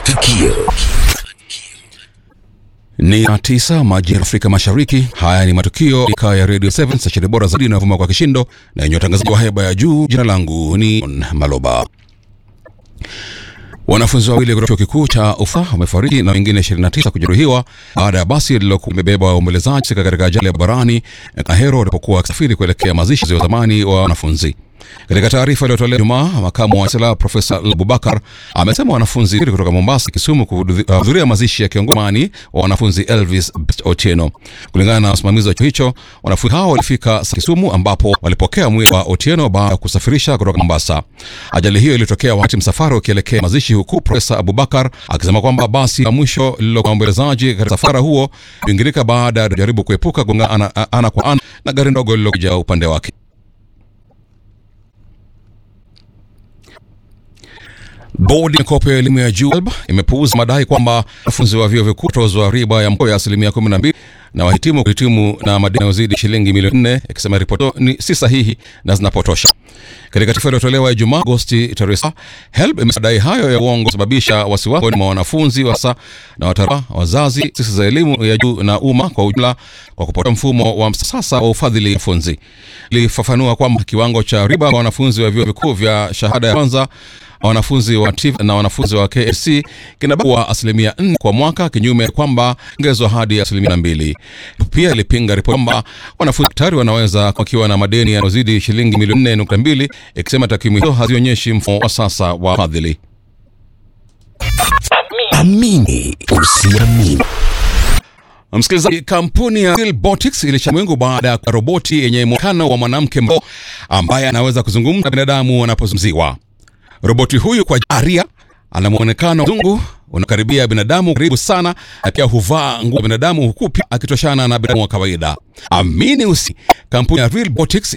Matukio. Ni saa tisa majira ya Afrika Mashariki. Haya ni matukio ika ya Radio 7 stesheni bora zaidi inayovuma kwa kishindo na yenye watangazaji wa heba ya juu. Jina langu ni John Maloba. Wanafunzi wawili kutoka chuo kikuu cha Ufa wamefariki na wengine 29 kujeruhiwa baada ya basi lililokuwa limebeba waombolezaji katika ajali ya barabarani Kahero walipokuwa wakisafiri kuelekea mazishi ya zamani wa wanafunzi. Katika taarifa iliyotolewa Jumaa, makamu wa chancellor Profesa Abubakar amesema wanafunzi kutoka Mombasa, Kisumu kuhudhuria mazishi ya kiongozi zamani wa wanafunzi Elvis Otieno. Kulingana na wasimamizi wa chuo hicho, wanafunzi hao walifika Kisumu ambapo walipokea mwili wa Otieno baada ya kusafirisha kutoka Mombasa. Ajali hiyo ilitokea wakati msafara ukielekea mazishi, huku Profesa Abubakar akisema kwamba basi la mwisho lililokuwa waombolezaji katika msafara huo liliingirika baada ya kujaribu kuepuka kugongana ana, ana kwa ana na gari ndogo lililokuja upande wake. Bodi ya mikopo ya elimu ya juu ALB imepuuza madai kwamba wanafunzi wa vyuo vikuu tozwa riba ya mkopo ya asilimia 12 na wahitimu kuhitimu na madeni yanayozidi shilingi milioni 4, ikisema ripoti ni si sahihi na zinapotosha. Katika taarifa iliyotolewa Ijumaa Agosti tarehe 7, HELB imedai hayo ya uongo kusababisha wasiwasi mwa wanafunzi wasa na watara, wazazi, taasisi za elimu ya juu na umma kwa ujumla kwa kupata mfumo wa sasa wa ufadhili wanafunzi. Ilifafanua kwamba kiwango cha riba kwa wanafunzi wa vyuo vikuu vya shahada ya kwanza wanafunzi wa TIF na wanafunzi wa KSC kinabaki kuwa asilimia 4 kwa mwaka, kinyume kwamba ongezwa hadi asilimia mbili. Pia ilipinga ripoti kwamba wanafunzi daktari wanaweza wakiwa na madeni yanayozidi shilingi milioni 4.2, ikisema takwimu hizo hazionyeshi mfumo wa sasa wa fadhili. Amini usiamini. Msikilizaji, kampuni ya Robotics ilishamwingu baada ya roboti yenye mwonekano wa mwanamke mbo ambaye anaweza kuzungumza na binadamu wanapozungumziwa. Roboti huyu kwa aria ana mwonekano mzungu unakaribia binadamu karibu sana, na pia huvaa nguo ya binadamu huku pia akitoshana na binadamu wa kawaida. Amini usi, kampuni ya Robotics